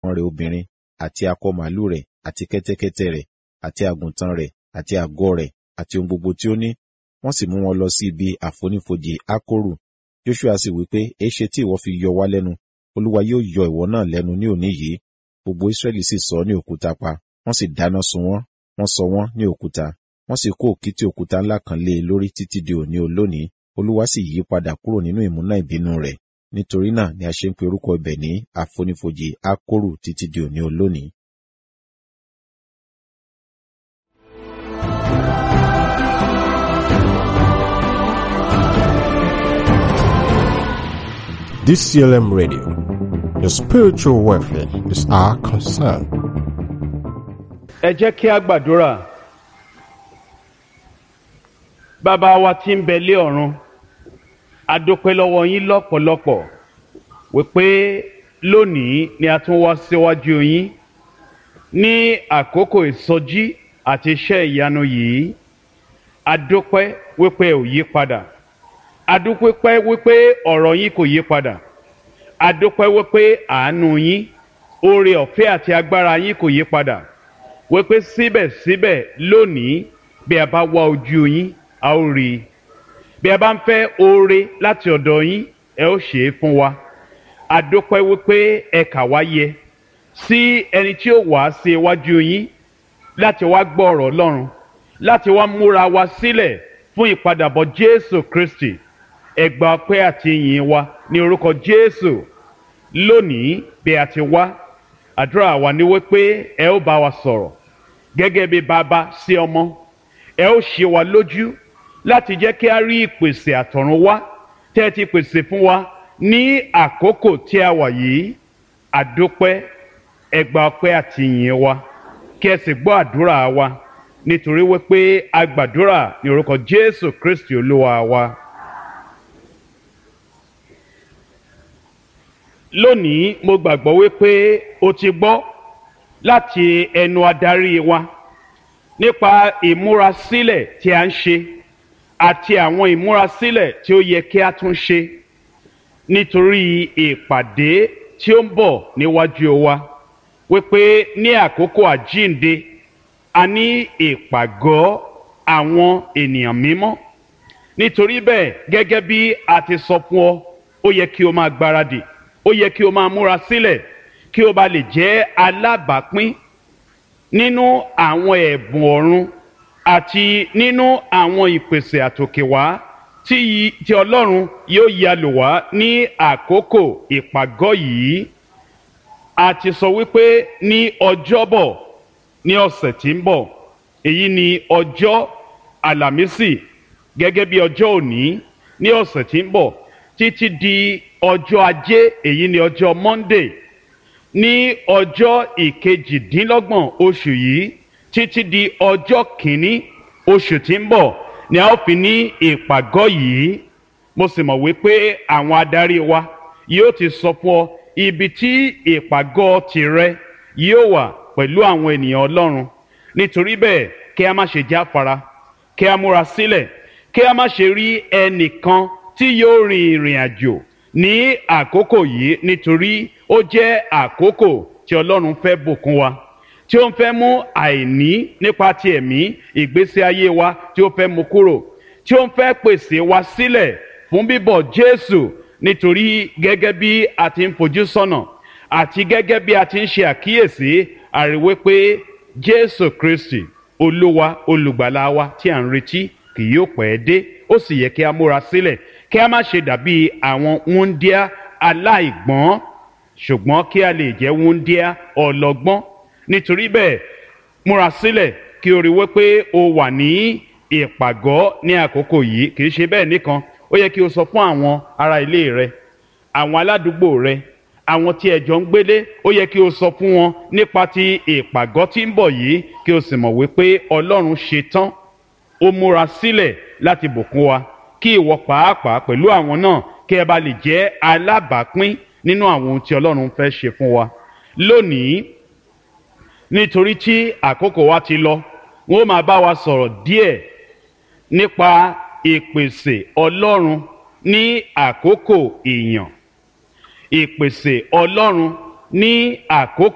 nǹkan rẹ̀ obìnrin àti akọ màálù rẹ̀ àti kẹ́tẹ́kẹ́tẹ́ rẹ̀ àti àgùntàn rẹ̀ àti àgọ́ rẹ̀ àti ohun gbogbo tí ó ní wọ́n sì mú wọn lọ sí ibi àfonífojì ákórù joshua sì wí pé èéṣe tí ìwọ fi yọ wá lẹ́nu olúwa yóò yọ ìwọ náà lẹ́nu ní òní yìí gbogbo israẹli sì sọ ní òkúta pa wọ́n sì dáná sun wọ́n wọ́n sọ wọ́n ní òkúta wọ́n sì kó òkìtì òkúta ńlá kan lé e lórí títí di òní olónìí olúwa sì yí padà kúrò nínú ìmúná ìbínú rẹ̀ nítorí náà ni a ṣe ń pe orúkọ ibẹ̀ ní àfonífojì ákórù títí di òní olónìí DCLM Radio. Your spiritual welfare is our concern. ẹ jẹ́ kí a gbàdúrà bàbá wa tí ń bẹ lé ọ̀run a dúpẹ́ lọ́wọ́ yín lọ́pọ̀lọpọ̀ wípé lónìí ni a tún wá síwájú yín ní àkókò ìsọjí àti iṣẹ́ ìyanu yìí a dúpẹ́ wípé ẹ ò yí padà a dúpẹ́ wípé ọ̀rọ̀ yín kò yí padà a dúpẹ́ wípé àánú yín oore ọ̀fẹ́ àti agbára yín kò yí padà wípé síbẹ̀síbẹ̀ lónìí bí a bá wá ojú yín a ó rí i bí a bá ń fẹ́ oore láti ọ̀dọ̀ yín ẹ ó ṣe é fún wa a dúpẹ́ wípé ẹ kà wá yẹ sí ẹni tí ó wá sí iwájú yín láti wá gbọ́ ọ̀rọ̀ Ọlọ́run láti wá múra wa sílẹ̀ fún ìpadàbọ̀ Jésù Kristi ẹ gba ọpẹ́ àti ìyìn wa ní orúkọ Jésù lónìí bí a ti wá àdúrà wa ni wípé ẹ ó bá wa sọ̀rọ̀ gẹ́gẹ́ bí bàbá sí ọmọ ẹ ó ṣe wa lójú láti jẹ́ kí a rí ìpèsè àtọ̀run wá tẹ́ ẹ ti pèsè fún wa ní àkókò tí a wà yìí àdúpẹ́ ẹ gba ọpẹ́ àti ìyìn wa kí ẹ sì gbọ́ àdúrà wa nítorí wípé a gbàdúrà ní orúkọ Jésù Kristi Olúwa wa. lónìí mo gbàgbọ́ wípé o ti gbọ́ láti ẹnu adarí wa nípa ìmúrasílẹ̀ tí a ń ṣe àti àwọn ìmúrasílẹ̀ tí ó yẹ kí a tún ṣe nítorí ìpàdé tí ó ń bọ̀ níwájú wa wípé ní àkókò àjínde a ní ìpàgọ́ àwọn ènìyàn mímọ́ nítorí bẹ́ẹ̀ gẹ́gẹ́ bí a ti sọ fún ọ ó yẹ kí o máa gbáradì ó yẹ kí o máa múra sílẹ̀ kí o bá lè jẹ́ alábàápín nínú àwọn ẹ̀bùn ọ̀run àti nínú àwọn ìpèsè àtòkèwá tí tí ọlọ́run yóò ya lò wá ní àkókò ìpàgọ́ yìí a ti sọ wípé ní ọjọ́bọ̀ ní ọ̀sẹ̀ tí ń bọ̀ èyí ni ọjọ́ àlàmísì gẹ́gẹ́ bí ọjọ́ òní ní ọ̀sẹ̀ tí ń bọ̀ títí di ọjọ́ ajé èyí ni ọjọ́ monday ní ọjọ́ ìkejìdínlọ́gbọ̀n oṣù yìí títí di ọjọ́ kìíní oṣù tí ń bọ̀ ni a ó fi ní ìpàgọ́ yìí mo sì mọ̀ wípé àwọn adarí wa yóò ti sọ fún ọ ibi tí ìpàgọ́ tìrẹ yóò wà pẹ̀lú àwọn ènìyàn ọlọ́run nítorí bẹ́ẹ̀ kí a má ṣe jáfara kí a múra sílẹ̀ kí a má ṣe rí ẹnìkan tí yóò rin ìrìn àjò ní àkókò yìí nítorí ó jẹ́ àkókò tí ọlọ́run fẹ́ bùkún wa tí ó ń fẹ́ mú àìní nípa ti ẹ̀mí ìgbésí ayé wa tí ó fẹ́ mú kúrò tí ó ń fẹ́ pèsè wa sílẹ̀ fún bíbọ̀ jésù nítorí gẹ́gẹ́ bí a ti ń fojú sọ́nà àti gẹ́gẹ́ bí a ti ń ṣe àkíyèsí àríwé pé jésù kristi olúwa olùgbàlà wa tí à ń retí kì yóò pẹ́ dé ó sì yẹ kí a múra sílẹ̀ kí a má ṣe dàbí àwọn wúńdíá aláìgbọ́n ṣùgbọ́n kí a lè jẹ́ wúńdíá ọlọ́gbọ́n nítorí bẹ́ẹ̀ múra sílẹ̀ kí o rí wípé o wà ní ìpàgọ́ ní àkókò yìí kì í ṣe bẹ́ẹ̀ nìkan ó yẹ kí o sọ fún àwọn ará ilé rẹ àwọn aládùúgbò rẹ àwọn tí ẹ jọ ń gbélé ó yẹ kí o sọ fún wọn nípa ti ìpàgọ́ tí ń bọ̀ yìí kí o sì mọ̀ wípé ọlọ́run ṣe tán ó múra sílẹ̀ láti bùkún wa kí ìwọ pàápàá pẹ̀lú àwọn náà kí ẹ bá lè jẹ́ alábàápín nínú àwọn ohun tí ọlọ́run fẹ́ ṣe fún wa lónìí nítorí tí àkókò wa ti lọ wọn ó máa bá wa sọ̀rọ̀ díẹ̀ nípa ìpèsè ọlọ́run ní àkókò ìyàn ìpèsè ọlọ́run ní àkókò.